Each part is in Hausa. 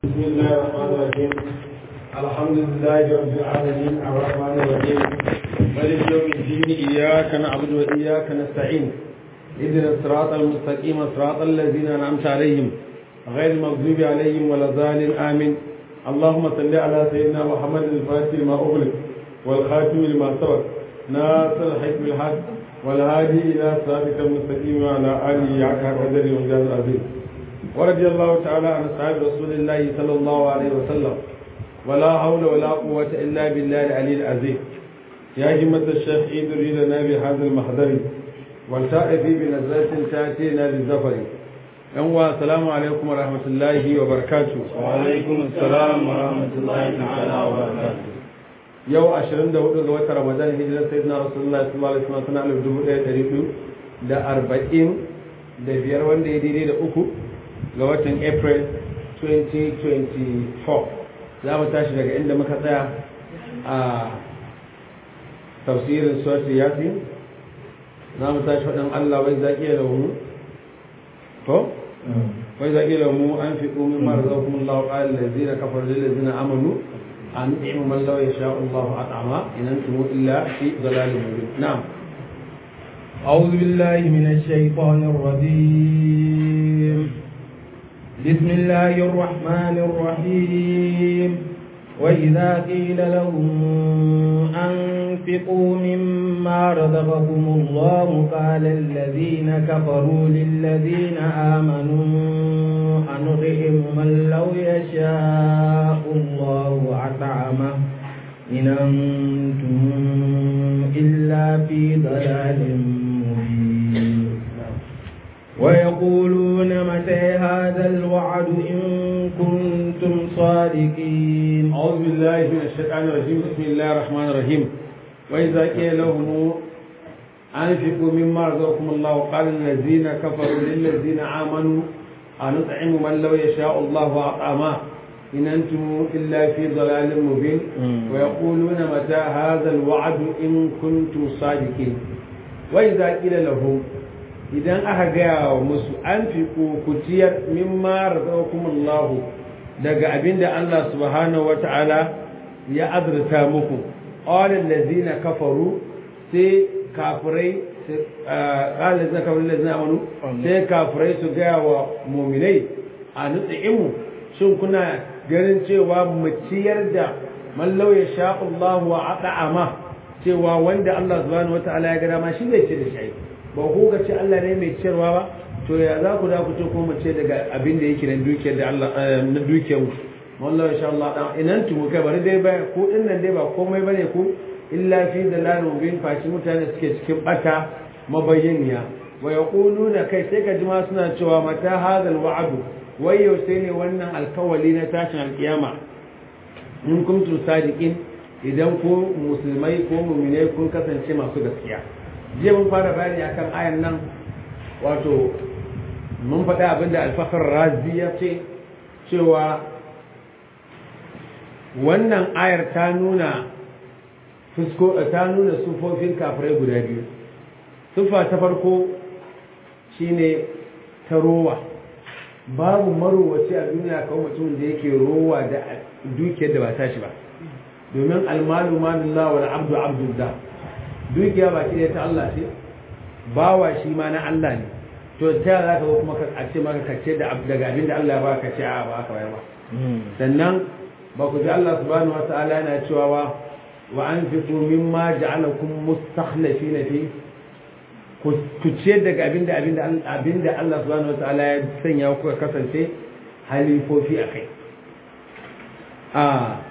بسم الله الرحمن الرحيم الحمد لله رب العالمين الرحمن الرحيم مالك يوم الدين إياك نعبد وإياك نستعين اهدنا الصراط المستقيم صراط الذين أنعمت عليهم غير المغضوب عليهم ولا الضالين آمين اللهم صل على سيدنا محمد الفاتح لما أغلق والخاتم لما سبق ناصر الحق بالحق والهادي إلى صراطك المستقيم وعلى آله حق قدر ومجاز العظيم ورضي الله تعالى عن أصحاب رسول الله صلى الله عليه وسلم ولا حول ولا قوة إلا بالله العلي العظيم يا همة الشيخ ادري لنا بهذا المحضر والتأتي بنزلة تأتينا بالزفر أنوا السلام عليكم ورحمة الله وبركاته وعليكم السلام ورحمة الله تعالى وبركاته yau 24 ga watan ramadan hijirar sayyidina rasulullahi sallallahu alaihi wasallam sana alif dubu ɗaya ɗari biyu da arba'in da biyar wanda ya daidai da uku ga watan april 2024 za mu tashi daga inda muka tsaya a tafsirin suwatu yasin za mu tashi faɗin allah wai zaƙi da mu to wai zaƙi da mu an fi ƙumin mara zaukun allahu ƙalin da zina kafar da zina amanu أن نعم من لو يشاء الله أطعما إن أنتم إلا في ضلال مبين نعم أعوذ بالله من الشيطان الرجيم بسم الله الرحمن الرحيم وإذا قيل لهم أنفقوا مما رزقكم الله قال الذين كفروا للذين آمنوا أنطعم من لو يشاء الله أطعمه إن أنتم إلا في ضلال مبين ويقولون متى هذا الوعد إن كنتم صادقين أعوذ بالله من الشيطان الرجيم بسم الله الرحمن الرحيم وإذا قيل لهم أنفقوا مما رزقكم الله قال الذين كفروا للذين آمنوا أنطعم من لو يشاء الله أطعمه إن أنتم إلا في ضلال مبين ويقولون متى هذا الوعد إن كنتم صادقين وإذا قيل لهم idan aka gaya wa musu an fi ku ciyar mimma razaqakumullahu daga abinda Allah subhanahu wata'ala ya azurta muku qala allazina kafaru sai kafirai qala allazina kafaru allazina amanu sai kafirai su gaya wa mu'minai a nut'imu shin kuna ganin cewa mu ciyar da man law yasha Allah wa at'ama cewa wanda Allah subhanahu wata'ala ya ga ma shi zai ci da shi ba ku ga ce Allah ne mai ciyarwa ba to ya za ku da ku ce ko mu ce daga abin da yake na dukiyar da Allah na dukiyar wallahi insha Allah dan inan tu kai bari dai ba ko din nan dai ba komai bane ku illa fi dalalun bin fashi mutane suke cikin bata mabayyaniya wa yaquluna kai sai ka ji ma suna cewa mata hadal wa'du wai yau sai ne wannan alkawali na tashin alkiyama in kuntum sadiqin idan ku musulmai ko mu'minai kun kasance masu gaskiya jiya mun fara bayani akan ayan nan wato mun faɗa abinda alfakar razi ya ce cewa wannan ayar ta nuna fusko ta nuna sufofin kafirai guda biyu sufa ta farko shine ta rowa babu marowaci a duniya kawai mutum da yake rowa da dukiyar da ba tashi ba domin almalu manullah wal abdu abdullah dukiya ba ki ta Allah ce bawa shi ma na Allah ne to ta za ka kuma a ce maka kace da daga abin da Allah ya baka ce a ba aka bayar ba sannan ba ku ji Allah subhanahu wataala yana cewa wa wa anfiqu mimma ja'alakum mustakhlifina fi ku ce daga abin da abin da abin da Allah subhanahu wataala ya sanya ku kasance halifofi akai a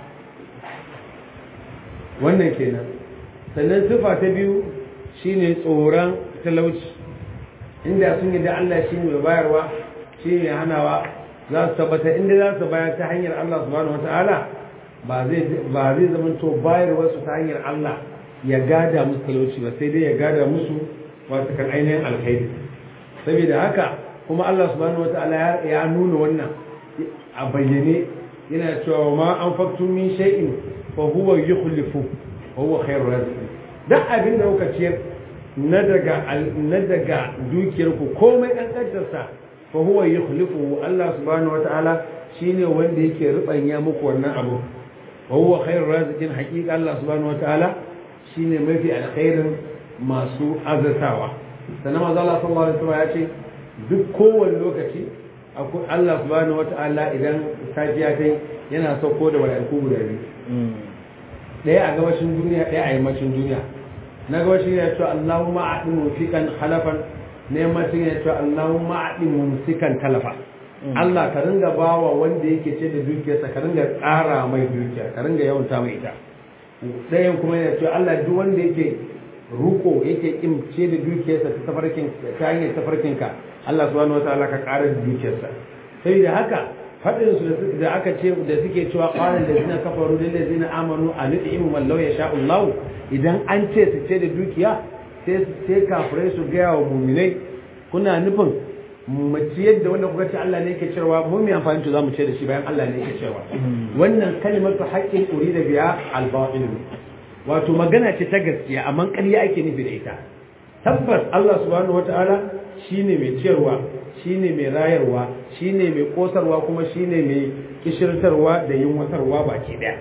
wannan kenan sannan sifa ta biyu shine tsoron talauci inda sun yi da Allah shi mai bayarwa shi mai hanawa za su tabbatar inda za su bayar ta hanyar Allah subhanahu wata'ala ba zai zama to bayarwa su ta hanyar Allah ya gada musu talauci ba sai dai ya gada musu wasu kan ainihin alkhairi saboda haka kuma Allah subhanahu wata'ala ya nuna wannan a bayyane yana cewa ma an faktu min shay'in fa huwa yukhlifu wa huwa khairur raziqin duk abin da kuka ciyar na daga na daga dukiyar ku komai kankantar sa fa huwa yukhlifu Allah subhanahu wataala shine wanda yake rubanya muku wannan abu wa huwa khairur raziqin haqiqa Allah subhanahu wataala shine mafi alkhairin masu azatawa sannan manzo Allah sallallahu alaihi wasallam ya ce duk kowane lokaci akwai Allah subhanahu wataala idan safiya ta yana sauko da mala'iku guda biyu ɗaya a gabashin duniya ɗaya a yammacin duniya na gabashin ya ce Allahumma a'di mufikan khalafan na yammacin ya ce Allahumma a'di mumsikan talafa Allah ka ringa bawa wanda yake ce da dukiyarsa ka ringa tsara mai dukiya ka ringa yawanta mai ita ɗayan kuma ya ce Allah duk wanda yake ruko yake kimce da dukiyarsa ta tafarkin ta hanyar tafarkinka Allah subhanahu wataala ka ƙara da dukiyarsa sai da haka faɗin su da aka ce da suke cewa qalan ladina kafaru lil ladina amanu an yu'imu man law yasha Allah idan an ce su ce da dukiya sai sai kafirai su ga wa mu'minai kuna nufin mu ciyar da wanda kuka ce Allah ne yake cewa mu mai amfani to zamu ce da shi bayan Allah ne yake cewa wannan kalimatu haqqin urida biya al-batil wato magana ce ta gaskiya amma ƙarya ake nufi da ita tabbas Allah subhanahu wata'ala shine mai ciyarwa shine mai rayarwa shine mai kosarwa kuma shine mai kishirtarwa da yunwatarwa baki daya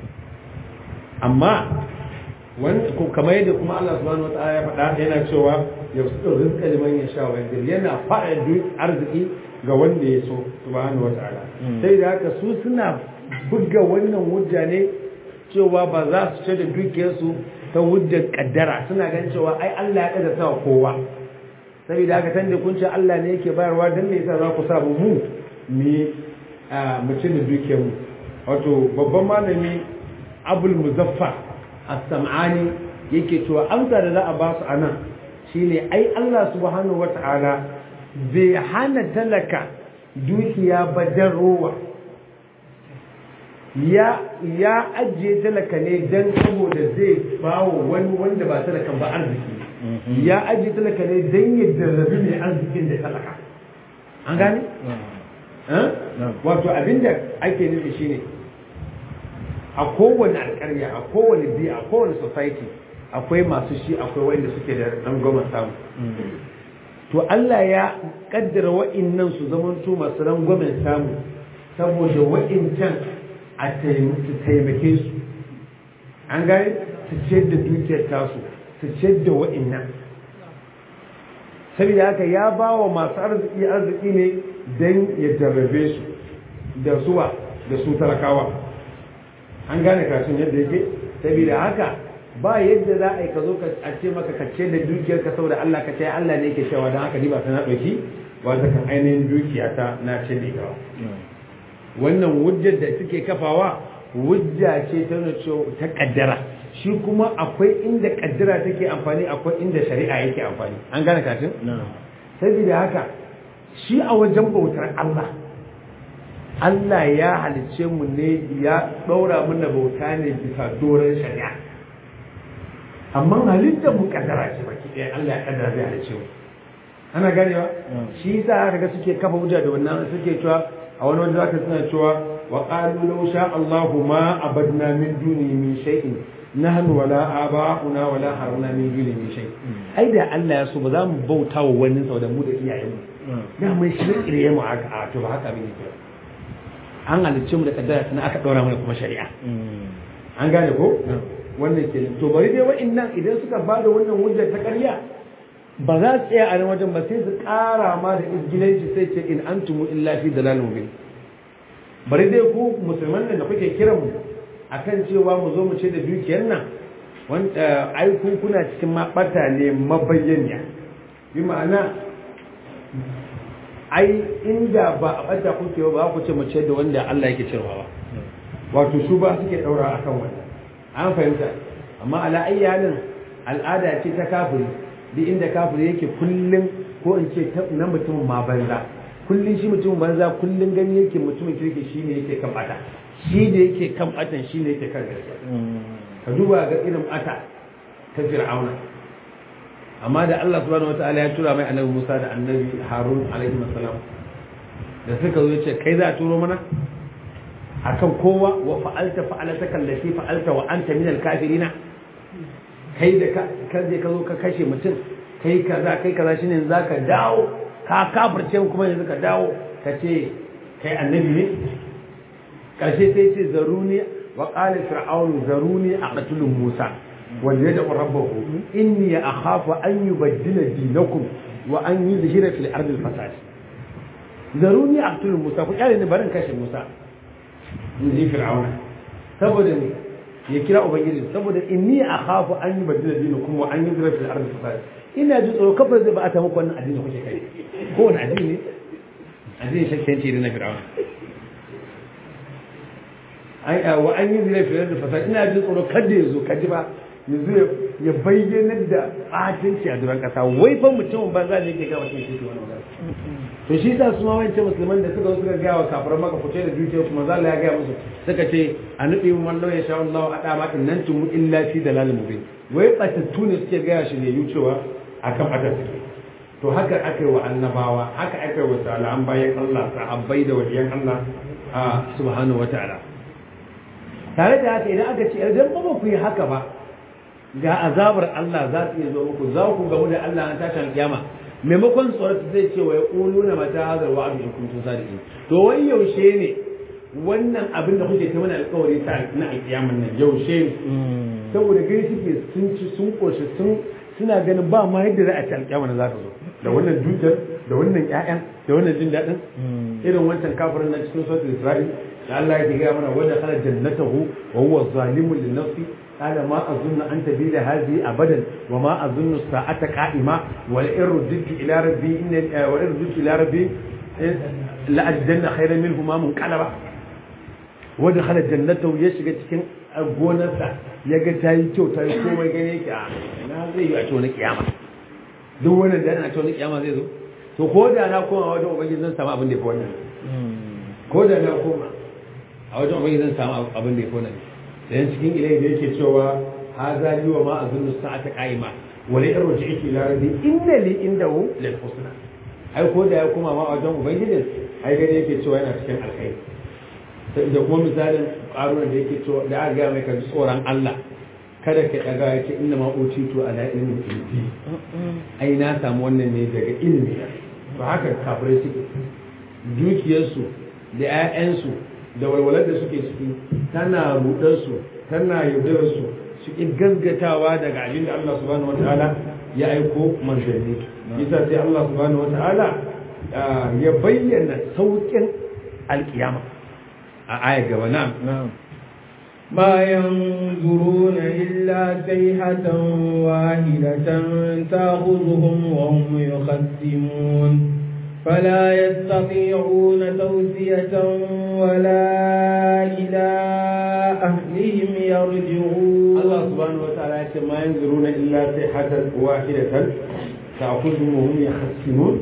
amma kamar yadda kuma Allah subhanahu wata'ala ya faɗa yana cewa ya fi rizqa liman yasha wa yadir yana faɗa duk arziki ga wanda ya so subhanahu wata'ala sai da haka su suna buga wannan hujja ne cewa ba za su ce da dukiyarsu ta hujjar kaddara suna gan cewa ai Allah ya kaddara wa kowa saboda haka tanda kun ce Allah ne yake bayarwa dan me yasa za ku sa mu mu mu ci da dukiyar mu wato babban malami Abul Muzaffar As-Sam'ani yake cewa amsa da za a ba su anan shine ai Allah subhanahu wata'ala bai hana talaka dukiya ba dan rowa ya ya ajiye talaka ne dan saboda zai bawo wani wanda ba talakan ba arziki ya ajiye talaka ne dan ya jarrabi mai arzikin da talaka an gane wato abinda ake nufi shine a kowane alƙarya a kowane biya a kowane society akwai masu shi akwai wanda suke da rangwamen samu to Allah ya kaddara wa'innan su zamanto masu rangwamen samu saboda wa'incan a taimake su an gane su ciyar da dukiyar tasu su ciyar da wa'innan saboda haka ya ba wa masu arziki arziki ne don ya jarrabe su da suwa da su talakawa an gane kasun yadda yake saboda haka ba yadda za a yi ka zo a ce maka ka ce da dukiyar ka saboda Allah ka ce Allah ne yake cewa don haka ni ba ta na ɗauki wanda kan ainihin dukiya ta na ce da ita wannan hujjar da suke kafawa hujja ce ta ta kaddara shi kuma akwai inda kaddara take amfani akwai inda shari'a yake amfani an gane kafin saboda haka shi a wajen bautar Allah Allah ya halice mu ne ya ɗaura mana bauta ne bisa doron shari'a amma halittar mu kaddara ce baki ɗaya Allah ya kaddara zai halice mu ana ganewa shi yasa aka ga suke kafa hujja da wannan suke cewa a wani wanda zaka suna cewa wa qalu law sha Allahu ma abadna min duni min shay'in nahnu wala aba'una wala harna min duni min shay ai da Allah ya so ba za mu bauta wa wani sau da mu da iyayen mu da mai shirye mu aka a to ba haka bane ke an halicce mu da kaddara tana aka daura mana kuma shari'a an gane ko wannan ke to bari dai wa'annan idan suka bada wannan hujjar ta ƙarya ba za su tsaya a nan wajen ba sai su ƙara ma da izgilanci sai ce in antumu illa fi dalalin mubin bari dai ku musulman nan da kuke kiran mu akan cewa mu zo mu ce da dukiyar nan wanda ai ku kuna cikin mabata ne mabayyaniya bi ma'ana ai inda ba a bata kuke ba ku ce mu ce da wanda Allah yake cewa ba wato su ba suke daura akan wannan an fahimta amma ala ayyanin al'ada ce ta kafiri duk inda kafiri yake kullum ko in ce na mutumin ma banza kullum shi mutumin banza kullum gani yake mutumin kirki shi ne yake kan bata shi da yake kan batan shi ne yake kan gaskiya ka duba ga irin bata ta fir'auna amma da Allah subhanahu wataala ya tura mai annabi Musa da annabi Harun alaihi salam da suka zo yace kai za a turo mana akan kowa wa fa'alta fa'alata kallati fa'alta wa anta min al-kafirina kai da ka je ka zo ka kashe mutum kai kaza kai kaza shine za ka dawo ka kafirce kuma yanzu ka dawo ka ce kai annabi ne karshe sai ce zaruni wa qala fir'aun zaruni aqtulu musa wal yad'u rabbahu inni akhafu an yubaddila dinakum wa an yuzhira fil ardi al fasad zaruni aqtulu musa ku kyale ni barin kashe musa in ji fir'auna saboda ne ya kira ubangiji saboda inni akhafu an yubaddila dinakum wa an yuzhira fil ardi al fasad ina ji tsoro kafar zai ba a ta muku wannan addini kuke kai ko wani addini ne addini shakkanci da na fir'auna ai wa an yi zai fiye da fasad ina jin tsoro kada ya zo kaji ba yanzu ya bayyana da ɓatanci a duran ƙasa wai fa mutumin banza ne yake ga mutum shi ke wani magana to shi sa su ma wancan musulman da suka suka gaya wa kafiran maka fice da dukiyar kuma za ya gaya musu suka ce a nufi mu wallo ya sha Allah a dama in nan tumu illa fi dalalin mubin wai batattu ne suke gaya shi ne yucewa akan batar suke to haka aka yi wa annabawa haka aka yi wa salihan bayan Allah sahabbai da waliyan Allah a subhanahu wataala tare da haka idan aka ce idan ba ku yi haka ba ga azabar Allah za su iya zo muku za ku gamu da Allah an tashin kiyama maimakon tsoron zai ce wa ya ƙulu na mata hazar wa abin kuntum sadiqin to wai yaushe ne wannan abin da kuke ta mana alƙawari ta na alƙiyaman nan yaushe ne saboda gani suke sun ci sun koshi sun suna ganin ba ma yadda za a ci alƙiyama za ta zo da wannan dukiyar da wannan ƴaƴan da wannan jin daɗin irin wancan kafirin na cikin sautin Isra'il da Allah ya gaya mana wanda khala jannatahu wa huwa zalimun li nafsi قال ما أظن أن تبيد هذه أبدا وما أظن الساعة قائمة ولئن رددت إلى ربي إن ولئن رددت إلى ربي لأجدن خيرا منهما منقلبا ودخل جنته يشغل cikin gonarsa ya ga ta yi kyau ta yi komai gane yake a na zai yi a cewa na kiyama duk wannan da ana cewa na kiyama zai zo to ko da na koma wajen ubangiji zan samu abin da ya fi wannan ko da na koma a wajen ubangiji zan samu abin da ya fi wannan dan cikin ilai da yake cewa haza li wa ma azunnu sa'ata qa'ima wa la irji iki ila rabbi inna li indahu lil husna ai ko da ya kuma ma wajen ubangijin ai gane yake cewa yana cikin alkhairi sai da kuma misalin qaruna da yake cewa da aka ga mai kan tsoron Allah kada ka daga yake inna ma utitu ala ilmin indi ai na samu wannan ne daga ilimi ba haka kafirai suke dukiyarsu da 'ya'yansu da walwalar da suke ciki tana rudarsu tana yaudararsu su ƙi gaggatawa daga abin da Allah subhanahu wata'ala ya aiko manzanni yasa sai Allah subhanahu wata'ala ya bayyana sauƙin alƙiyama a aya gaba na ما ينظرون إلا صيحة واحدة تأخذهم وهم يخسمون فلا يستطيعون توسية ولا إلى أهلهم يرجعون الله سبحانه وتعالى ما ينظرون إلا صيحة واحدة تأخذهم وهم يخسمون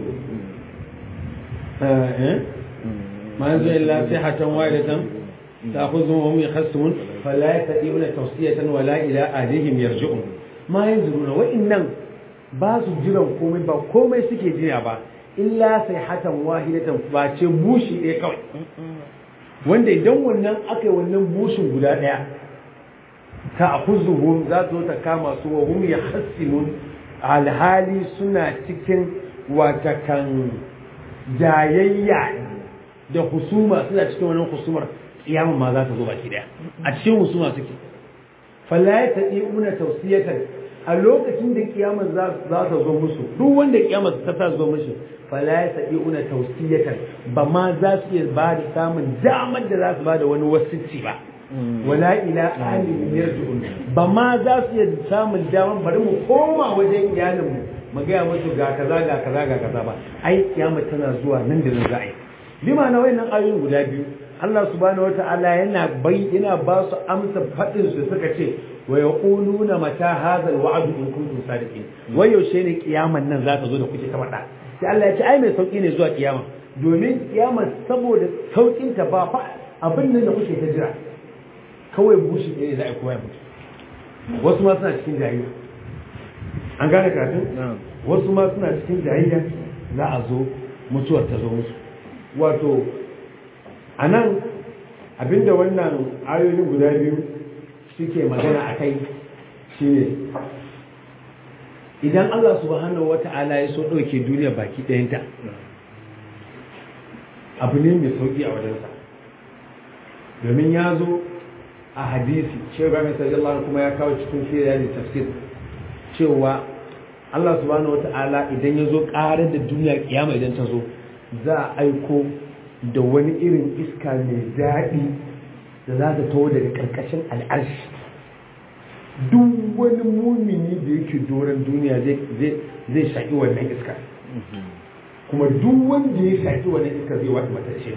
ما ينظرون إلا صيحة واحدة تأخذهم وهم يخسمون فلا يستطيعون توصية ولا إلى أهلهم يرجعون ما ينظرون وإنهم ba su jiran komai ba komai suke jira ba illa sai hatan wahidatan ba ce bushi ɗaya kawai wanda idan wannan aka yi wannan bushin guda ɗaya ta akuzuhum za su ta kama su wa hum ya hassimun alhali suna cikin watakan jayayya da husuma suna cikin wannan husumar kiyamun ma za ta zo baki ɗaya a cikin husuma suke falla ya taɗi una tausiyatan a lokacin da kiyamar za ta zo musu duk wanda kiyamar ta ta zo musu fala ya sabi una tausiyatan ba ma za su iya ba da samun damar da za su ba da wani wasicci ba wala ila ahli yarji'un ba ma za su iya samun damar bari mu koma wajen iyalin mu mu ga musu ga kaza ga kaza ga kaza ba ai kiyamar tana zuwa nan da nan za a yi bima na wayannan ayoyin guda biyu Allah subhanahu wata'ala yana bai yana ba su amsa fadin su suka ce wa yaquluna mata hadha alwa'd in kuntum sadiqin wai yaushe ne kiyaman nan za ta zo da kuke ta faɗa sai Allah ya ce ai mai sauki ne zuwa kiyama domin kiyama saboda saukin ta ba fa abin nan da kuke ta jira kawai bushi ne za a koya mutu wasu ma suna cikin jahiliya an gane kafin wasu ma suna cikin jahiliya za a zo mutuwar ta zo musu wato a nan abinda wannan ayoyin guda biyu suke magana a kai shi ne idan Allah subhanahu wa ta'ala ya so ɗauke duniya baki ɗayanta abu ne mai sauƙi a wajensa domin ya zo a hadisi shehu ibrahim sallallahu kuma ya kawo cikin shirya da tafsir cewa Allah subhanahu wata'ala idan ya zo ƙarar da duniya kiyama idan ta zo za a aiko da wani irin iska mai daɗi da za ta taho daga ƙarƙashin al'arshi duk wani mumini da yake doron duniya zai shaƙi wannan iska kuma duk wanda ya shaƙi wannan iska zai wata matacce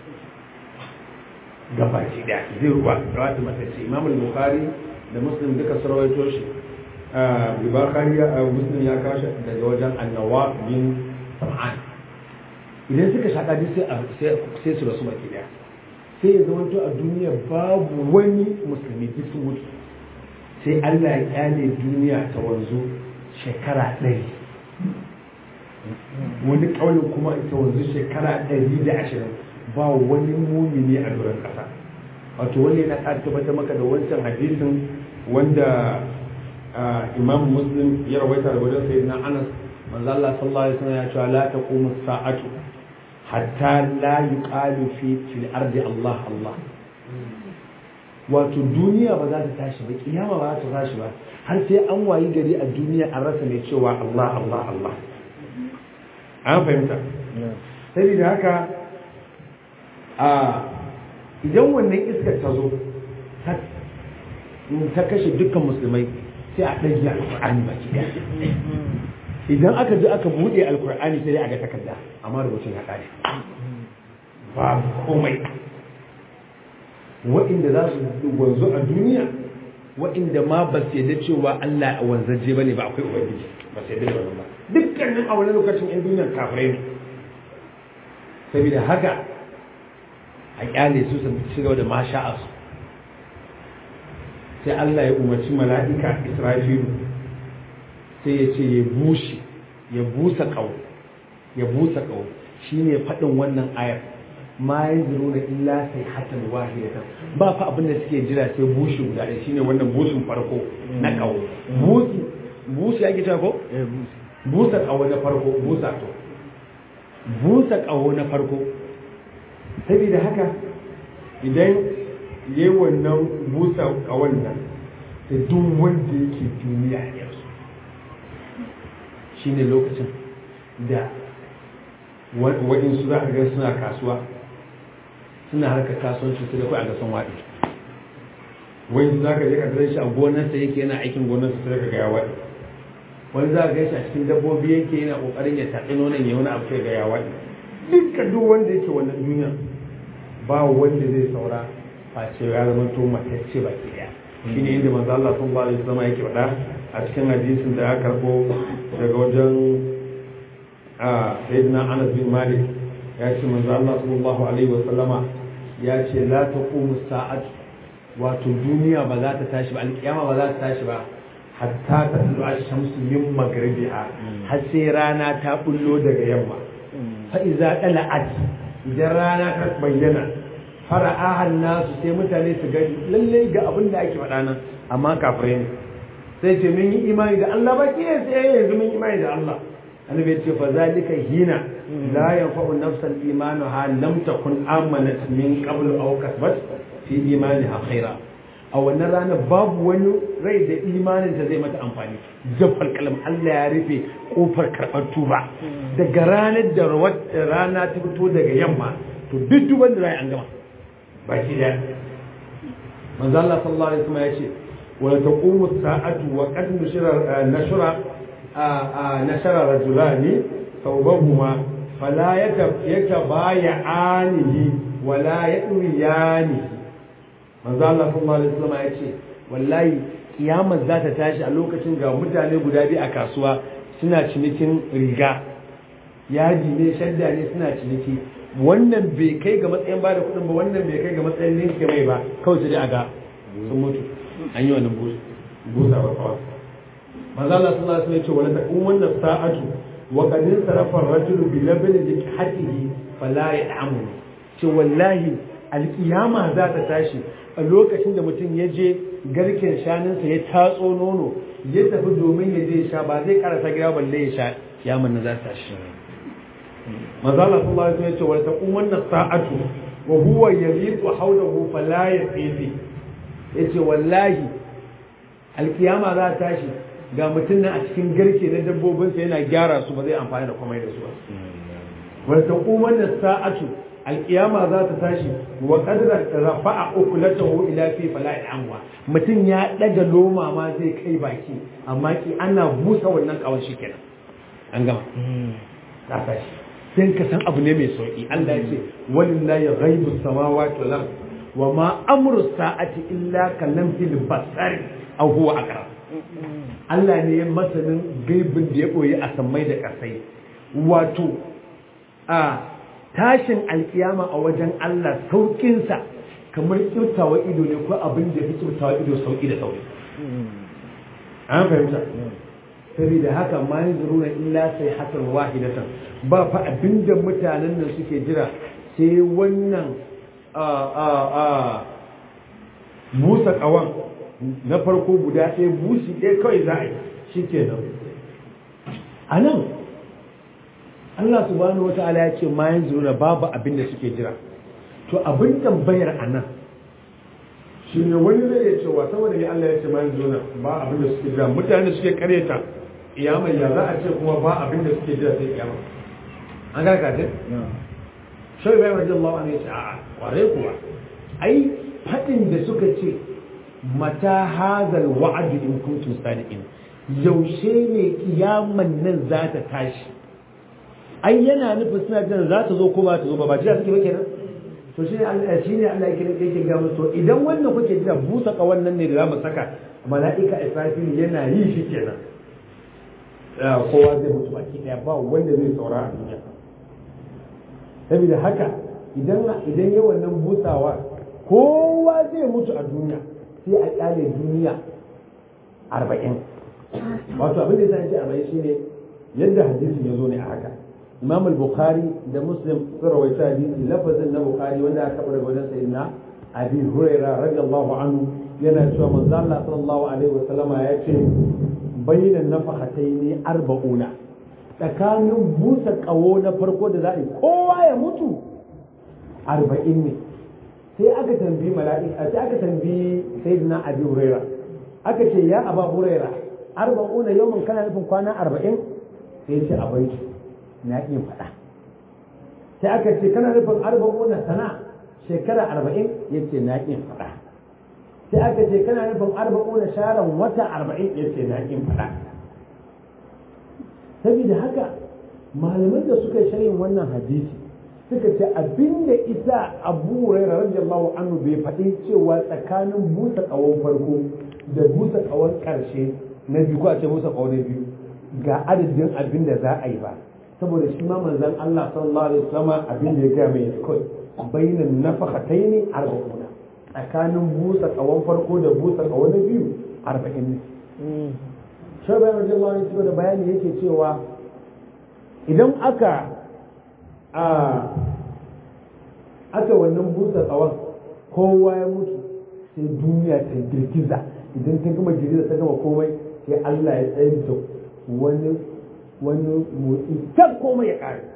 gabaci da zai wata matacce imam al-bukhari da muslim duka sarwaito shi Bukhari ya Muslim ya kashi daga wajen annawa bin sam'an idan suka shaƙa duk sai su rasu baki daya sai ya zama to a duniya babu wani musulmi duk sun mutu sai Allah ya kyale duniya ta wanzu shekara ɗari wani ƙaunin kuma ta wanzu shekara ɗari da ashirin ba wani mumini a doron ƙasa wato wani yana ƙara tabbatar maka da wancan hadisin wanda imam muslim ya rawaita da wajen sayyidina anas manzo Allah sallallahu alaihi wasallam ya ce la taqumu sa'atu hatta la yuqalu fi fil ardi Allah Allah wato duniya ba za ta tashi ba kiyama ba za ta tashi ba har sai an wayi gari a duniya an rasa mai cewa Allah Allah Allah an fahimta saboda haka a idan wannan iskar ta zo ta kashe dukkan musulmai sai a ɗage alƙur'ani baki ɗaya idan aka ji aka buɗe alƙur'ani sai dai a ga takarda amma rubutun ya ƙare ba komai waɗanda za su wanzu a duniya waɗanda ma ba su yadda cewa Allah a wanzaje ba ne ba akwai ubangiji ba su yadda da wannan ba dukkanin a wani lokacin yan duniyar kafirai ne saboda haka a kyale su su ci gaba da masha a su sai Allah ya umarci mala'ika Israfilu sai ya ce ya bushe ya busa ƙau ya busa ƙau shine faɗin wannan ayar ma yanzuruna illa sai hatan wahidatan ba fa abin da suke jira sai bushi guda ɗaya shine wannan bushin farko na ƙau busi busi ake cewa ko busa ƙaho na farko busa to busa ƙaho na farko saboda haka idan yayi wannan busa ƙawon nan da duk wanda yake duniya ya su shine lokacin da waɗansu za a ga suna kasuwa suna harkar kasuwanci su da kai a gasan waɗi wani za ka je ka shi a gonarsa yake yana aikin gonarsa sai ka ga ya waɗi wani za ka ga shi a cikin dabbobi yake yana kokarin ya taɗi nonon ya wani abu sai ga ya waɗi duka duk wanda yake wannan duniya ba wanda zai saura face ya zama to matacce ba ke ɗaya shi ne inda manzo Allah sun ba da zama yake faɗa a cikin hadisin da ya karɓo daga wajen a sayyidina Anas bin Malik ya ce manzo Allah sallallahu alaihi wa sallama ya ce la taqumu sa'atu wato duniya ba za ta tashi ba alkiyama ba za ta tashi ba hatta ta tulu ash-shamsu min maghribiha har sai rana ta bullo daga yamma fa iza dala'at idan rana ta bayyana fara'ahan nasu sai mutane su ga lalle ga abin da ake faɗa nan amma kafirai ne sai ce mun yi imani da Allah ba ke sai yanzu mun yi imani da Allah annabi ya ce fa zalika hina la yanfa'u nafsan imanuha lam takun amanat min qablu aw kasbat fi imaniha khaira a wannan ranar babu wani rai da imanin ta zai mata amfani jafal kalam Allah ya rufe kofar karɓar tuba daga ranar da rana ta fito daga yamma to duk duban da rai an gama baki da manzo Allah sallallahu alaihi wasallam ya ce wa taqumu sa'atu wa qad nushira nashra نشر رجلان ثوبهما فلا يتبايعانه ولا يأويانه manzo Allah sallallahu alaihi wasallam ya ce wallahi kiyamar za ta tashi a lokacin ga mutane guda biyu a kasuwa suna cinikin riga yaji ne shadda ne suna ciniki wannan bai kai ga matsayin bada kuɗin ba wannan bai kai ga matsayin ninke mai ba kawai sai dai a ga sun mutu an yi wannan busa ba kawai manzo Allah sallallahu alaihi wasallam ya ce wala taqum wannan sa'atu wa qad sarafa ar-rajulu bi labni likatihi fala ya'amu ce wallahi alkiyama za ta tashi a lokacin da mutum ya je garken shanunsa ya tatso nono ya tafi domin ya je sha ba zai karasa gida balle ya sha kiyaman na za ta tashi manzo Allah sallallahu alaihi wasallam ya ce wala taqum wannan sa'atu wa huwa yaliqu hawlahu fala yaqifi yace wallahi alkiyama za ta tashi ga mutum nan a cikin garke na dabbobinsa yana gyara su ba zai amfani da komai da su ba wal taquman sa'atu alkiyama za ta tashi wa qadra rafa'a ukulatahu ila fi fala'i amwa mutum ya daga loma ma zai kai baki amma ki ana busa wannan kawon shi kenan an gama ta tashi sai ka san abu ne mai sauki Allah ya ce walillahi ghaibu samawati wal ard wa ma amru sa'ati illa kalamhil basari aw huwa aqrab Allah ne masanin gaibin da ya boye a sammai da kasai wato a tashin alkiyama a wajen Allah saukinsa kamar kyautawa ido ne ko abin da ya fi kyautawa ido sauki da sauki an fahimta saboda haka ma yanzu na illa sai hasan wahidatan ba fa abinda mutanen nan suke jira sai wannan a a a busa kawan na farko guda ɗaya busi ɗaya kawai za a yi shi kenan a nan Allah subhanahu wata'ala ya ce ma yanzu na babu abin da suke jira to abin tambayar a nan shi ne wani zai iya cewa saboda ne Allah ya ce ma yanzu na ba abin da suke jira mutane suke karyata iyama ya za a ce kuma ba abin da suke jira sai iyama an ga ka ce shai bai wajen Allah ne ya ce a'a kware kuwa ai fadin da suka ce mata hazal wa'adu in kuntum sadiqin yaushe ne kiyaman nan za ta tashi ai yana nufin suna jin za ta zo ko ba ta zo ba ba jira suke ba kenan to shi ne Allah shi ne Allah yake yake ga musu idan wannan kuke jira busa ka wannan ne da zamu saka mala'ika Israfil yana yi shi kenan kowa zai mutu baki daya ba wanda zai saura a duniya saboda haka idan idan yayi wannan busawa kowa zai mutu a duniya sai a kyale duniya arba'in wato abin da ya ce arba'in shine yadda hadisin ya zo ne a haka imam al-bukhari da muslim sun rawaita hadisi lafazin na bukhari wanda aka kaɓa daga wajen sayyidina abi huraira radiyallahu anhu yana cewa manzo Allah sallallahu alaihi wa sallama ya ce bayyana nafahataini arba'una tsakanin busa kawo na farko da za a yi kowa ya mutu arba'in ne sai aka tambayi mala'ika sai aka tambayi sayyidina abi huraira aka ce ya aba huraira arba'una yawman kana nufin kwana arba'in sai ce a bai na iya faɗa sai aka ce kana nufin arba'una sana shekara arba'in ya ce na iya faɗa sai aka ce kana nufin arba'una sharan wata arba'in ya ce na iya faɗa saboda haka malaman da suka yi sharhin wannan hadisi suka ce abinda isa abu hurairah radiyallahu anhu bai faɗi cewa tsakanin busa ƙawon farko da busa ƙawon ƙarshe na biyu ko a ce busa ƙawon na biyu ga adadin abin da za a yi ba saboda shi ma manzon Allah sallallahu alaihi wasallam abin da ya ga mai kai bainan nafakhataini arba'una tsakanin busa ƙawon farko da busa ƙawon na biyu arba'in ne shabai radiyallahu anhu da bayani yake cewa idan aka a aka wannan busa tsawon kowa ya mutu sai duniya ta girgiza idan ta gama girgiza ta gama komai sai Allah ya tsayar da wani wani motsi can komai ya kare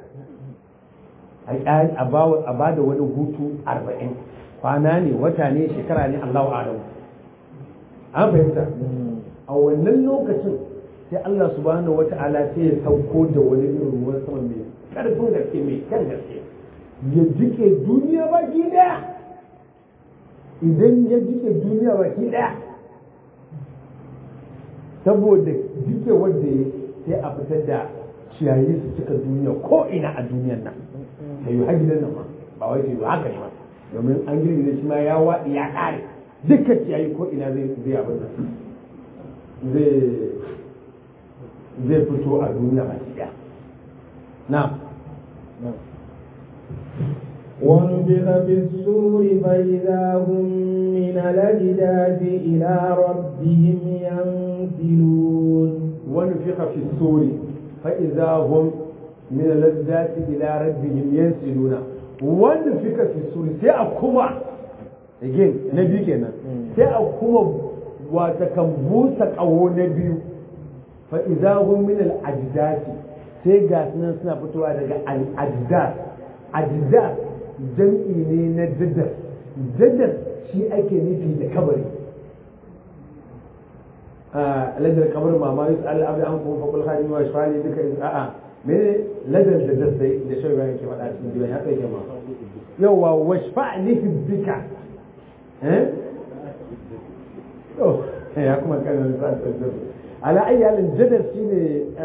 a ba da wani hutu arba'in kwana ne wata ne shekara ne Allah adamu an fahimta a wannan lokacin sai Allah subhanahu wata'ala sai ya sauko da wani irin ruwan sama mai karfin gaske mai kyan gaske ya jike duniya baki daya idan ya jike duniya baki daya saboda jike wanda ya sai a fitar da ciyayi su cika duniya ko ina a duniyan nan ta yi hajjidan nan ma ba wai ta yi haka ne ma domin an girgiza shi ma ya waɗi ya ƙare dukkan ciyayi ko ina zai zai abin nan zai zai fito a duniya baki daya na ونفخ في السور فإذا هم من الأجداث إلى ربهم ينسلون ونفخ في السور فإذا هم من الأجداث إلى ربهم ينسلون ونفخ في السور سيأكما again na biyu kenan sai a kuma wata kan busa ƙaho na biyu fa idza hum min al ajdasi sai ga sunan suna fitowa daga al ajdas ajdas jam'i ne na jaddar jaddar shi ake nufi da kabari ladar kabar mama yus al'abdi an kuma faƙul hajji wa shafani duka is a'a mene ladar da dasai da shi bayan ke faɗa cikin jiwon haka yake ma yauwa wa shafa'ni fi bika eh oh ya kuma kanin sa jaddar ala ayyalin jaddar shine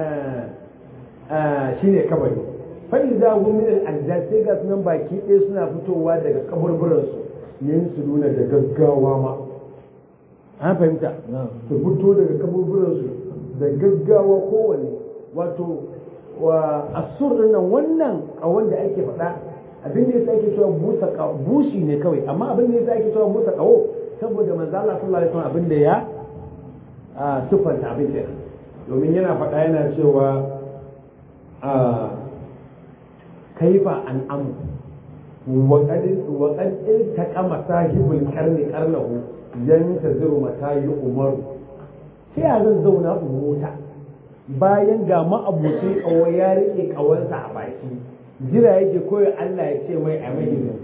shine kabari fa idza hum min al-ajdad sai ga sunan baki ɗaya suna fitowa daga kaburburansu yin su nuna da gaggawa ma an fahimta su fito daga kaburburansu da gaggawa kowane wato wa asur nan wannan kawon da ake faɗa abin da yasa ake cewa busa bushi ne kawai amma abin da yasa ake cewa busa kawo saboda manzo Allah sallallahu alaihi wasallam abin da ya sufanta abin da domin yana faɗa yana cewa kaifa an amu وقد وقد التقم صاحب القرن قرنه ينتظر متى يؤمر sai a zan zauna in mota bayan ga ma'abucin kawo ya rike kawansa a baki jira yake koyo Allah ya ce mai a mai izini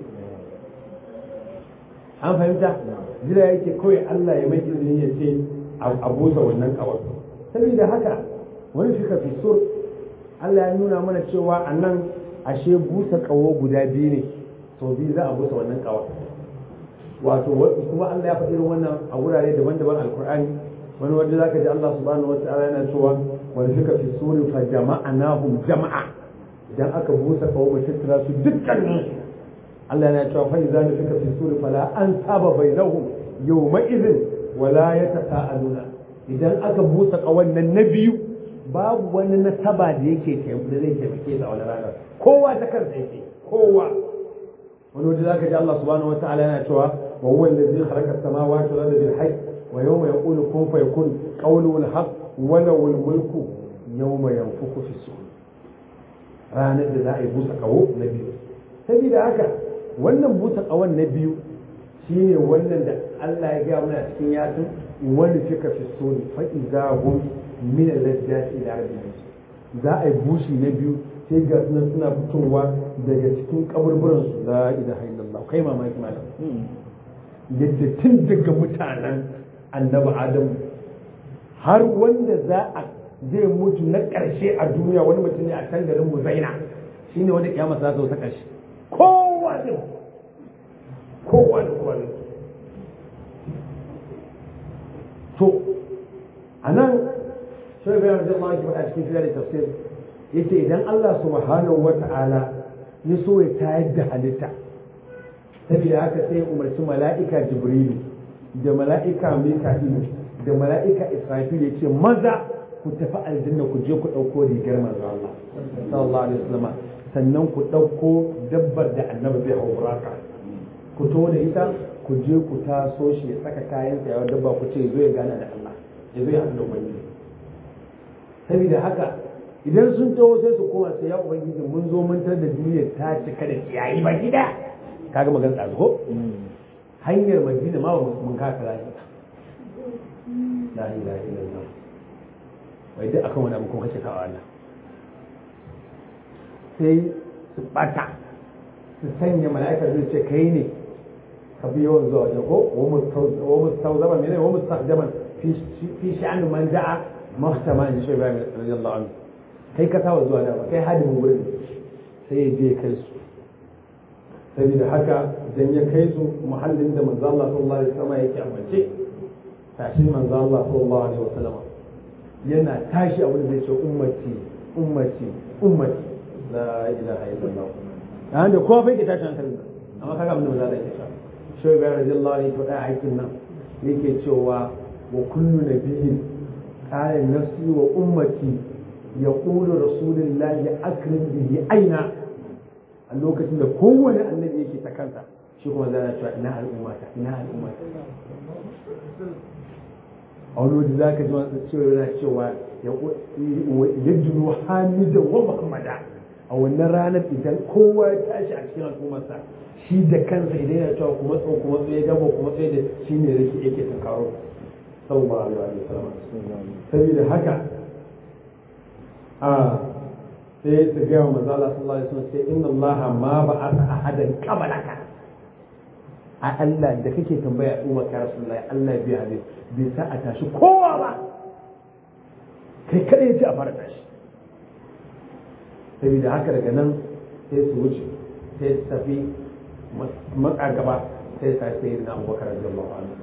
an fahimta jira yake koyo Allah ya mai izini ya ce a busa wannan kawar saboda haka wani fika fi sur Allah ya nuna mana cewa a nan ashe busa kawo guda biyu ne sau biyu za a busa wannan kawa wato kuma Allah ya faɗi irin wannan a wurare daban-daban alkur'ani wani wanda zaka ji Allah subhanahu wa ta'ala yana cewa wani fika fi suri fa jama'anahum jama'a idan aka busa kawo mu tattara su dukkanin Allah yana cewa fa idza nufika fi suri fala an saba bainahum yawma idhin wala yatasaaluna idan aka busa kawan nan na biyu babu wani nasaba da yake da zai taimake a wani ranar kowa ta kansa yake kowa wani wajen zaka ji Allah subhanahu wa ta'ala yana cewa wa huwa allazi khalaqa as-samawati wal arda bil haqq wa yawma yaqulu kun fayakun qawluhu al-haqq wa lahu al-mulku yawma yanfuku fi sur ranar da za a yi busa kawo na biyu saboda haka wannan busa kawon na biyu shine wannan da Allah ya ga mana cikin yasin wani fika fi sur fa idza hum min al-lajjati ila rabbihim za a yi bushi na biyu sai ga sunan suna fitowa daga cikin kaburburan su la ilaha illallah kai mamaki malam yadda tun daga mutanen annabi adam har wanda za a zai mutu na ƙarshe a duniya wani mutum ne a can garin muzaina shine wanda kiyama za ta ta ƙarshe kowa ne kowa da kowa ne to a nan sai bayan da Allah ya faɗa cikin fiye da tafsir yace idan Allah subhanahu wata'ala ya so ya tayar da halitta saboda haka sai umarci mala'ika jibrilu da mala'ika mika'ilu da mala'ika israfil yace maza ku tafi aljanna ku je ku ɗauko rigar manzo Allah sallallahu alaihi wasallam sannan ku ɗauko dabbar da annabi zai hau buraka ku to da ita ku je ku taso shi ya saka kayan sa dabba ku ce zo ya gana da Allah ya zo ya haɗu da ubangiji saboda haka idan sun taho sai su koma sai ya ubangiji mun zo mun tar da duniyar ta cika da ciyayi ba gida kaga magana tsaro ko hanyar madina ma mun kasa lafiya la ilaha illallah wai duk akan wani abu kuma kace kawo Allah sai su bata su sanya mala'ika zai ce kai ne ka bi yawan zuwa wajen ko wa mustawzama mene wa mustaqdaman fi sha'an man da'a mahtama in shi Ibrahim radiyallahu anhu kai ka tawa zuwa da ba kai hadimin gurin sai ya je kai su saboda haka idan ya kai su muhallin da manzo Allah sallallahu alaihi wasallam yake amince tashi manzo Allah sallallahu alaihi wasallam yana tashi abin da zai ce ummati ummati ummati la ilaha illallah dan da kowa bai ke tashi hankalin amma kaga abin da manzo Allah yake cewa shi Ibrahim radiyallahu anhu to da aikin nan yake cewa wa kullu nabiyyin qala nafsi wa ummati yaqulu rasulullahi akrim bihi aina a lokacin da kowane annabi yake ta kansa shi kuma zana cewa ina al'ummata ina al'ummata a wani wajen za ka ji wasu cewa yana cewa ya junu hamidan wa muhammada a wannan ranar idan kowa ya tashi a cikin al'ummarsa shi da kansa idan yana cewa kuma tso kuma tso ya gaba kuma tso da shi ne rake yake tunkaro sallallahu alaihi wa sallam saboda haka a sai su gaya wa manzo Allah sallallahu alaihi wasallam sai inna Allah ma ba'atha ahadan qablaka a Allah da kake tambaya umma ka rasulullahi Allah bai hade bai sa a tashi kowa ba kai kada ya ce a fara tashi saboda haka daga nan sai su wuce sai su tafi matsa gaba sai sa sai na abubakar radiyallahu anhu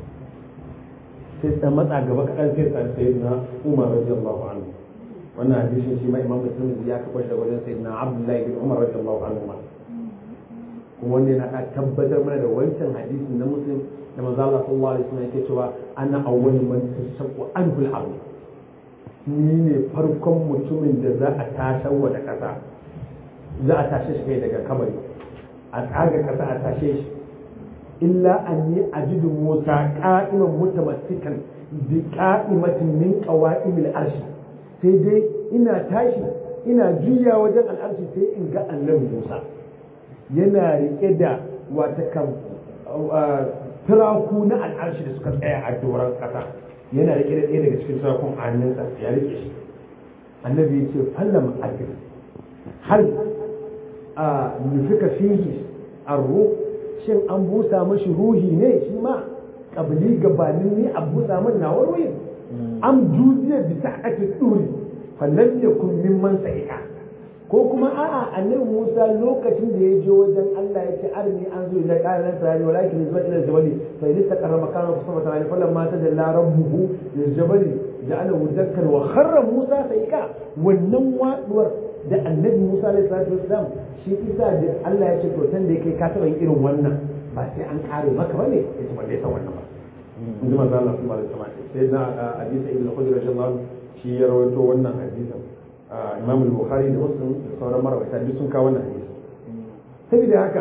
sai sa matsa gaba kaɗan sai sa sai na umar radiyallahu anhu wannan hadisin shi ma imam muslim ya kafa shi da wajen sai na abdullahi bin umar radiyallahu anhu ma kuma wanda yana da tabbatar mana da wancan hadisin na muslim da manzo Allah sallallahu alaihi wasallam yake cewa ana awwal man tashaqqu anhu al-ardh ni ne farkon mutumin da za a tashar wa da kasa za a tashe shi kai daga kabari a tsaga kasa a tashe shi illa anni ajidu musa qa'iman mutamassikan bi qa'imatin min qawa'imil arshi sai dai ina tashi ina juya wajen al'arshi sai in ga annabi musa yana rike da wata kan turaku na al'arshi da suka tsaya a doron kasa yana rike da ɗaya daga cikin turakun a hannunsa ya rike shi annabi ya ce fallam adil har a nufika fihi arru shin an busa mashi ruhi ne shi ma kabili gabanin ni a busa min na ruhin am juziya bi sa'ati duri fallam yakun mimman sa'ika ko kuma a'a annabi Musa lokacin da ya je wajen Allah ya ce arni an zo ila qalan sani walakin zuwa ila jabali fa idza taqarra makana fa sama ta'ala fallam ma tajalla rabbuhu lil jabali ja'alahu dakkan wa kharra Musa sa'ika wannan waduwar da annabi Musa alaihi salatu wasalam shi isa da Allah ya ce to tan da yake ka taba irin wannan ba sai an kare maka bane yace ba dai san wannan ba inda manzo Allah sallallahu alaihi wasallam sai na hadisi ibn Khudri radiyallahu shi ya rawaito wannan hadisin Imam al-Bukhari da Muslim da sauran marawaita duk sun kawo wannan hadisi saboda haka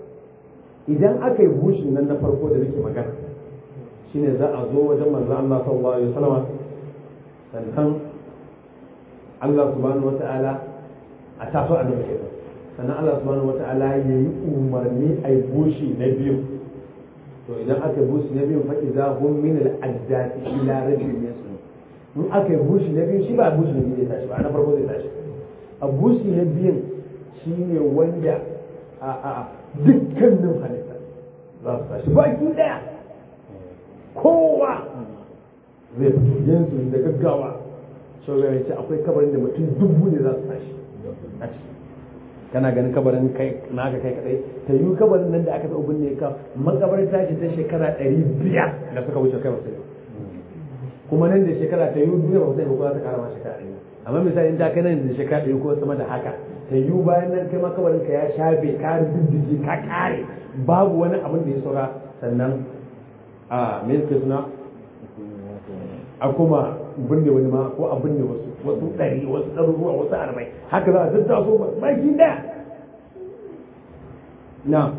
idan aka yi bushin nan na farko da nake magana shine za a zo wajen manzo Allah sallallahu alaihi wasallam sannan Allah subhanahu wata'ala a taso a nan kenan sannan Allah subhanahu wata'ala ya yi umarni a yi bushi na biyu to idan aka yi bushi na biyu fa idza hum min al-ajdati ila rajulin yasun in aka yi bushi na biyu shi ba bushi na biyu zai tashi ba na farko zai tashi a bushi na biyun shine wanda a a dukkanin halitta za su tashi baki daya kowa zai fito yanzu da gaggawa shugaba ya ce akwai kabarin da mutum dubu ne za su tashi a ciki kana ganin kabarin kai naka kai kadai ta yi kabarin nan da aka taɓa binne ka makabar tashi ta shekara ɗari biyar da suka wuce kai wasu kuma nan da shekara ta yi duniya ba sai ba ta kara ma shekara ɗari amma misali in ta kai nan da shekara ɗari ko sama da haka ta yi bayan nan kai ma kabarin ka ya shafe ka diddige ka kare babu wani abin da ya saura sannan a me yake suna a kuma binne wani ma ko a binne wasu wasu ɗari wasu ɗaruruwa wasu arba'in haka za a zata so baki ɗaya na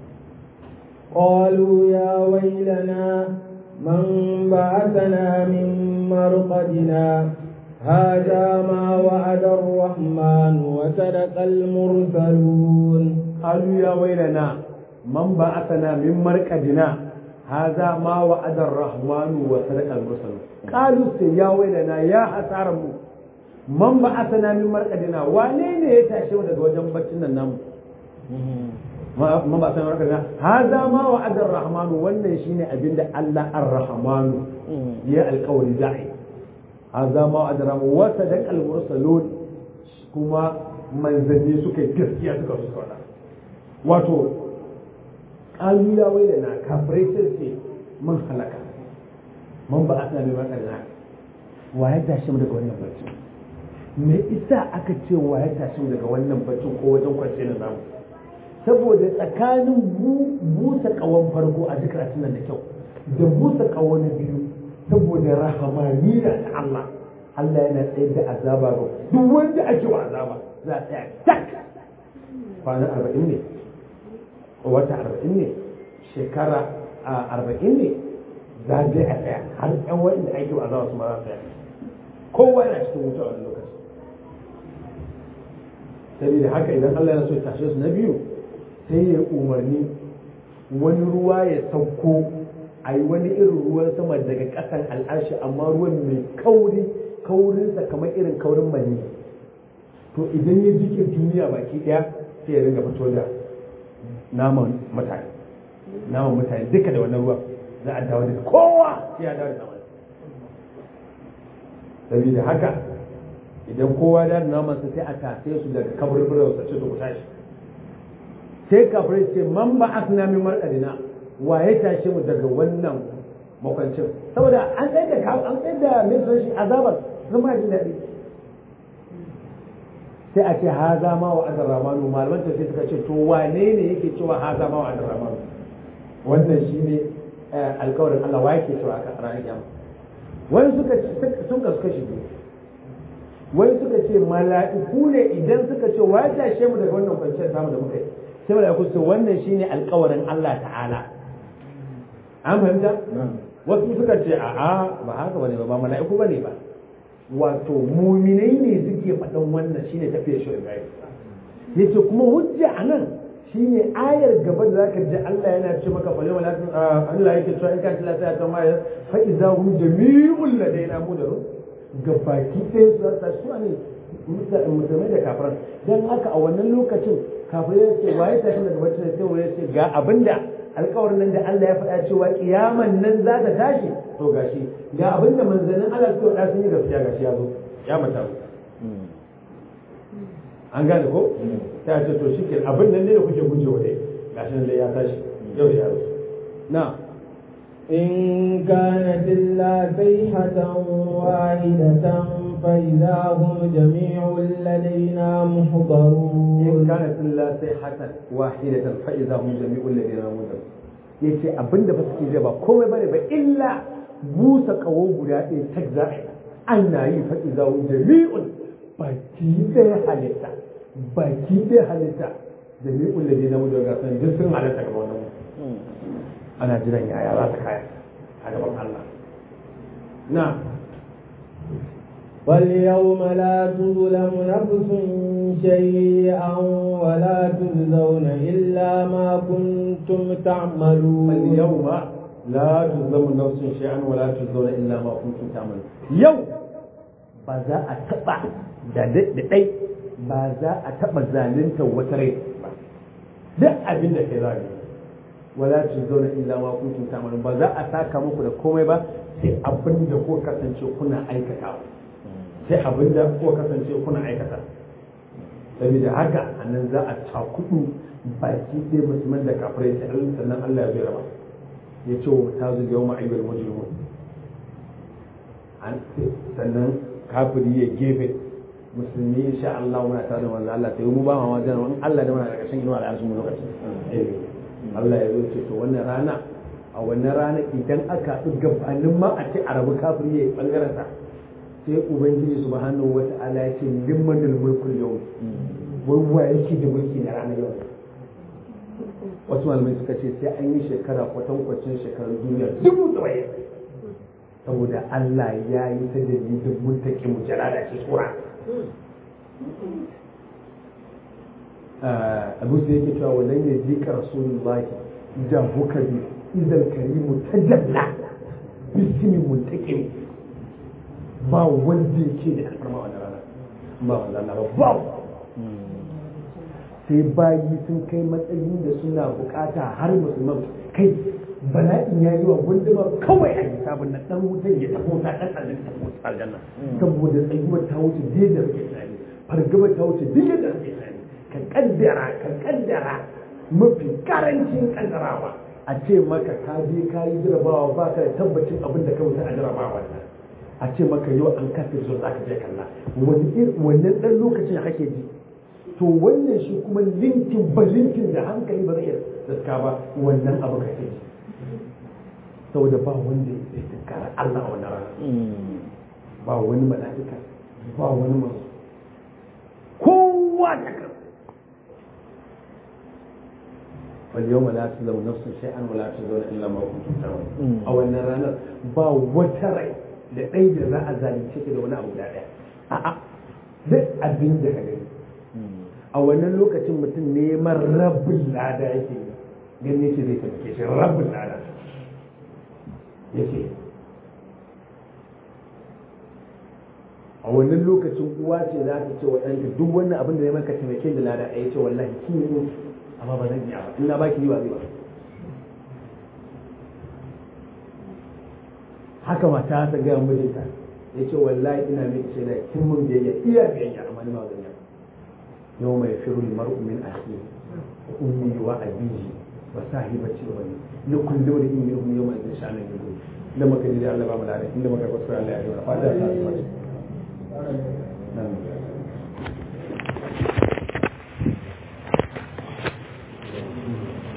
قالوا يا ويلنا من بعثنا من مرقدنا هذا ما وعد الرحمن وصدق المرسلون قالوا يا ويلنا من بعثنا من مرقدنا هذا ما وعد الرحمن وصدق المرسلون قالوا يا ويلنا يا حسارم من بعثنا من مرقدنا wane ne ya tashe mu daga wajen baccin nan namu man ba san markadina hada ma wa'ada ar-rahmanu wannan shine abinda Allah ar-rahmanu ya alƙawari za'i hada ma wa'ada ar-rahmanu wa sadaqa al-mursalun kuma manzanni suka gaskiya suka su faɗa wato qalu ya wailana kafirai sai ce mun halaka man ba asna bi markadina wa ya tashi mu daga wannan bacci me isa aka ce wa ya tashi mu daga wannan baccin ko wajen kwance na namu saboda tsakanin busa kawon farko a duk nan da kyau da busa kawo na biyu saboda rahamaniya da Allah Allah yana tsaye da azaba ga duk wanda ake wa azaba za a tsaya tak kwana arba'in ne wata arba'in ne shekara arba'in ne za a je a tsaya har yan wanda ake wa azaba su ma za su tsaya kowa yana cikin wuta wani lokaci saboda haka idan Allah yana so ya tashe su na biyu sai ya umarni wani ruwa ya sauko a yi wani irin ruwan sama daga ƙasan al'arshi amma ruwan mai kauri kaurinsa kamar irin kaurin mani to idan ya jike duniya baki daya sai ya ringa fito da naman mutane naman mutane duka da wannan ruwan za a dawo da kowa sai ya dawo da naman saboda haka idan kowa da naman sa sai a tashe su daga kaburburan sa ce to ku tashi sai kafirai ce man ba asna min marqadina wa ya tashe mu daga wannan makwancin saboda an tsaye da kawo an tsaye da min shi azabar sun ba jin daɗi sai a ce haza ma wa adar ramanu malaman tafi suka ce to wane ne yake cewa haza ma wa adar ramanu wannan shine alkawarin Allah wa yake cewa aka ranar kiyama wani suka sun kasu kashi biyu wani suka ce mala'iku ne idan suka ce wa ya tashe mu daga wannan kwanciyar samu da muka yi sai mala'iku su wannan shine alkawarin Allah ta'ala an fahimta wasu suka ce a'a ba haka bane ba ba mala'iku bane ba wato muminai ne suke faɗan wannan shine tafiyar shi Ibrahim yace kuma hujja anan shine ayar gaba da zaka ji Allah yana ce maka fa wala Allah yake cewa in ka tilla sai ta mai fa idza hum jami'ul ladaina mudarun gabaki ɗaya su ta su ne musulmai da kafiran dan haka a wannan lokacin kafirai ce waye ta shi daga bacci sai waye ce ga abinda alkawarin nan da Allah ya faɗa cewa kiyaman nan za ta tashi to gashi ga abinda manzannin Allah suka faɗa sun yi gaskiya gashi ya zo ya mata an gane ko ta ce to shi ke abin nan ne da kuke gujewa dai gashi nan dai ya tashi yau da yaro na إن كانت إلا صيحة واحدة فإذا هم جميع لدينا محضرون in kana illa sai hasan wahidatan fa idza hum jami'ul ladina mudar yace abinda ba suke ba komai bane ba illa busa kawo guda ɗaya tak za a yi ana yi fa idza hum jami'un baki ɗaya halitta baki ɗaya halitta jami'ul ladina mudar ga san duk sun halitta ga wannan ana jiran yaya za su kaya a gaban Allah na واليوم لا تظلم نفس شيئا ولا تجزون إلا ما كنتم تعملون اليوم لا تظلم نفس شيئا ولا تجزون الا ما كنتم تعملون يوم ba za a taba da dai ba za a taba zalunta wata rai ba duk abin da kai zai wala tujzauna illa ma kuntum ta'malun ba za a saka muku da komai ba sai abin da ko kasance kuna aikata sai abin da ko kasance kuna aikata saboda haka anan za a cakudu baki ɗaya musulman da kafirai sai Allah sannan Allah ya zai raba ya ce wa ta zuwa yau ma'ayyar mujrimun sannan kafiri ya gefe musulmi insha Allah muna tare da manzo Allah sai mu ba ma wajen in Allah da muna da ƙarshen inuwa al'arsu mu lokaci Allah ya zo ce to wannan rana a wannan rana idan aka haɗu gabanin ma a ce a rabu kafiri ya yi ɓangaren sa sai ubangiji subhanahu wata'ala ya ce limmanul mulkul yau wai wa yake da mulki na ranar yau wasu malamai suka ce sai an yi shekara kwatankwacin shekarun duniya dubu tsawaye saboda Allah ya yi ta dalilin muntaki mu jalala ce tsura abu sai yake cewa wannan ya ji ka rasulullahi da hukari idan karimu ta jalla bismi muntakim ba wanda yake da alfarma wannan rana ba wannan ba ba sai bayi sun kai matsayin da suna bukata har musulman kai bala'in ya yi wa gunduma kawai a hisabin na dan wutan ya tafi wuta dan aljanna ta wuta aljanna saboda tsayuwar ta wuce dai da suke tunani fargaba ta wuce duk da suke tunani ka kaddara ka kaddara mafi karancin kaddarawa a ce maka ka je ka yi jarabawa ba ka da tabbacin abin da ka wuta a jarabawa a ce maka yau an kasa zo za ka je kalla wannan dan lokacin da kake ji to wannan shi kuma linkin ba linkin da hankali ba zai zaska ba wannan abu kake ji saboda ba wanda ya zai tunkara Allah a wannan rana ba wani mala'ika ba wani masu kowa da kan wal yawma la tuzlamu nafsun shay'an wa la tuzlamu illa ma kuntum ta'malun a wannan ranar ba wata rai da ɗai da za a zalunce ta da wani abu da ɗaya a'a duk abin da ka gani a wannan lokacin mutum neman rabin lada yake gani yake zai taimake shi rabin lada yake a wannan lokacin uwa ce za ta ce wa ɗanta duk wannan abin da ya maka taimake da lada ɗaya ce wallahi kin yi amma ba zan iya ba in na baki yi ba zai ba haka mata ta gaya mijinta ya ce wallahi ina mai ce da kin mun biyayya iya biyayya amma ni ba zan yi yau mai firu mar'u min akhi wa ummi wa abihi wa sahibati wa bani li kulli wani in minhum yawma idhin sha'anan yughni da muka ji Allah ba mu lafiya inda muka kwasara Allah ya yi wa fada ta